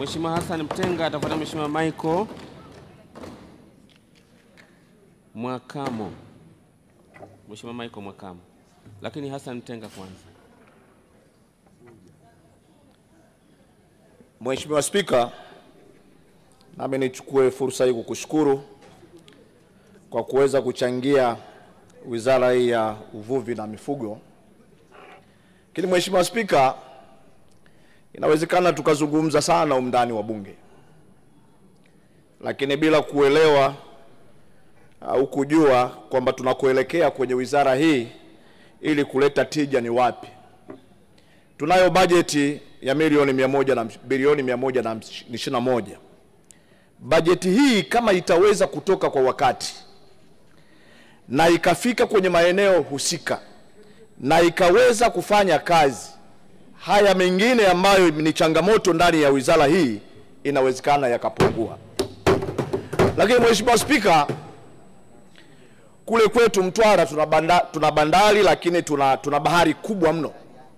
Mheshimiwa Hassan Mtenga atafuata Mheshimiwa Michael Mwakamo. Mheshimiwa Michael Mwakamo, lakini Hassan Mtenga kwanza. Mheshimiwa Spika, nami nichukue fursa hii kukushukuru kwa kuweza kuchangia wizara hii ya uvuvi na mifugo. Lakini Mheshimiwa Spika, inawezekana tukazungumza sana umndani wa Bunge, lakini bila kuelewa au kujua kwamba tunakoelekea kwenye wizara hii ili kuleta tija ni wapi. Tunayo bajeti ya milioni mia moja na bilioni mia moja na ishirini na moja. Bajeti hii kama itaweza kutoka kwa wakati na ikafika kwenye maeneo husika na ikaweza kufanya kazi, haya mengine ambayo ni changamoto ndani ya wizara hii inawezekana yakapungua. Lakini Mheshimiwa Spika, kule kwetu Mtwara tuna, banda, tuna bandari lakini tuna, tuna bahari kubwa mno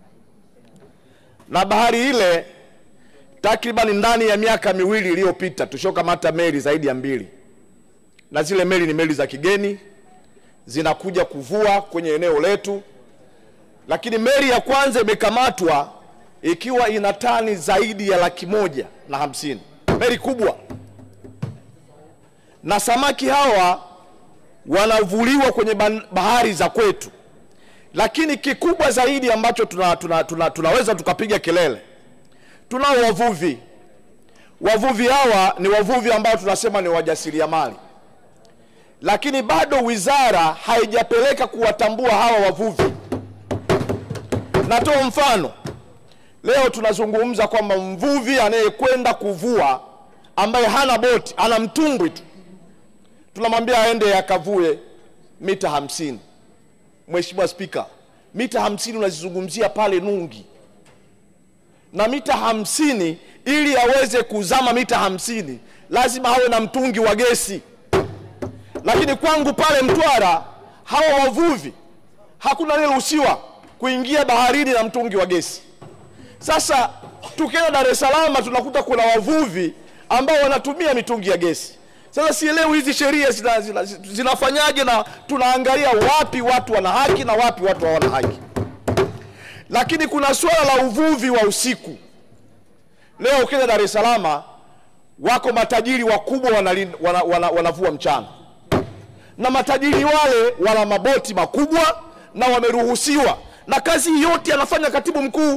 na bahari ile takriban ndani ya miaka miwili iliyopita tushokamata meli zaidi ya mbili, na zile meli ni meli za kigeni zinakuja kuvua kwenye eneo letu, lakini meli ya kwanza imekamatwa ikiwa ina tani zaidi ya laki moja na hamsini, meli kubwa, na samaki hawa wanavuliwa kwenye bahari za kwetu lakini kikubwa zaidi ambacho tuna, tuna, tuna, tunaweza tukapiga kelele, tunao wavuvi. Wavuvi hawa ni wavuvi ambao tunasema ni wajasiriamali, lakini bado wizara haijapeleka kuwatambua hawa wavuvi. Natoa mfano, leo tunazungumza kwamba mvuvi anayekwenda kuvua ambaye hana boti, ana mtumbwi tu, tunamwambia aende akavue mita hamsini. Mheshimiwa Spika, mita hamsini unazizungumzia pale Nungi, na mita hamsini ili aweze kuzama mita hamsini lazima awe na mtungi wa gesi, lakini kwangu pale Mtwara hawa wavuvi hakuna anayeruhusiwa kuingia baharini na mtungi wa gesi. Sasa tukienda Dar es Salaam tunakuta kuna wavuvi ambao wanatumia mitungi ya gesi. Sasa sielewi hizi sheria zina, zina, zinafanyaje na tunaangalia wapi watu wana haki na wapi watu hawana haki. Lakini kuna suala la uvuvi wa usiku. Leo ukenda Dar es Salaam wako matajiri wakubwa wanavua wana, wana, wana mchana, na matajiri wale wana maboti makubwa na wameruhusiwa, na kazi yote anafanya katibu mkuu.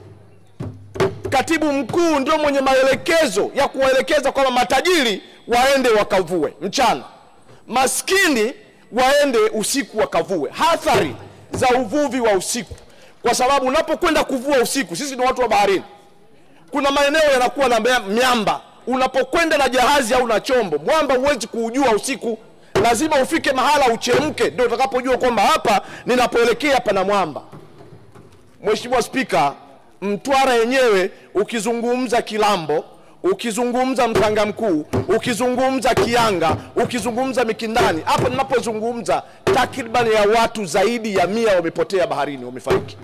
Katibu mkuu ndio mwenye maelekezo ya kuwaelekeza kwamba matajiri waende wakavue mchana, maskini waende usiku wakavue. Hathari za uvuvi wa usiku, kwa sababu unapokwenda kuvua usiku, sisi ni watu wa baharini, kuna maeneo yanakuwa na miamba. Unapokwenda na jahazi au na chombo, mwamba huwezi kuujua usiku, lazima ufike mahala uchemke, ndio utakapojua kwamba hapa ninapoelekea pana mwamba. Mheshimiwa Spika, Mtwara yenyewe ukizungumza Kilambo ukizungumza Mtanga Mkuu, ukizungumza Kianga, ukizungumza Mikindani, hapa ninapozungumza takriban ya watu zaidi ya mia wamepotea baharini, wamefariki.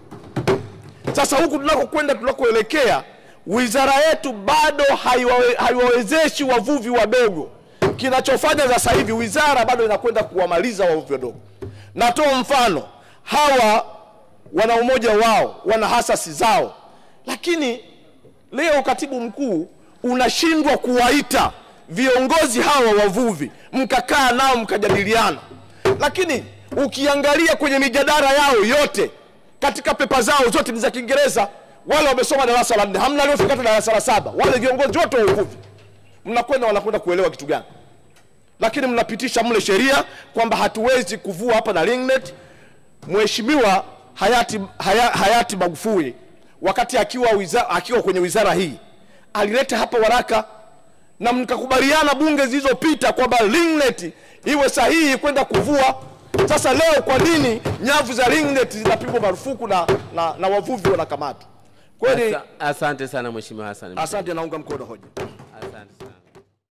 Sasa huku tunakokwenda, tunakoelekea, wizara yetu bado haiwawe, haiwawezeshi wavuvi wadogo. Kinachofanya sasa hivi wizara bado inakwenda kuwamaliza wavuvi wadogo. Natoa mfano, hawa wana umoja wao, wana hasasi zao, lakini leo katibu mkuu unashindwa kuwaita viongozi hawa wavuvi mkakaa nao mkajadiliana. Lakini ukiangalia kwenye mijadala yao yote katika pepa zao zote ni za Kiingereza. Wale wamesoma darasa la nne, hamna aliofika hata darasa la saba. Wale viongozi wote wa uvuvi mnakwenda wanakwenda kuelewa kitu gani? Lakini mnapitisha mle sheria kwamba hatuwezi kuvua hapa na ringnet. Mheshimiwa hayati, haya, hayati Magufuli wakati akiwa, wizara, akiwa kwenye wizara hii alileta hapa waraka na mkakubaliana bunge zilizopita kwamba ringnet iwe sahihi kwenda kuvua. Sasa leo kwa nini nyavu za ringnet zinapigwa marufuku na, na, na wavuvi wanakamatwa? Kweli Asa- Asante sana Mheshimiwa Hassan. asante, naunga mkono hoja.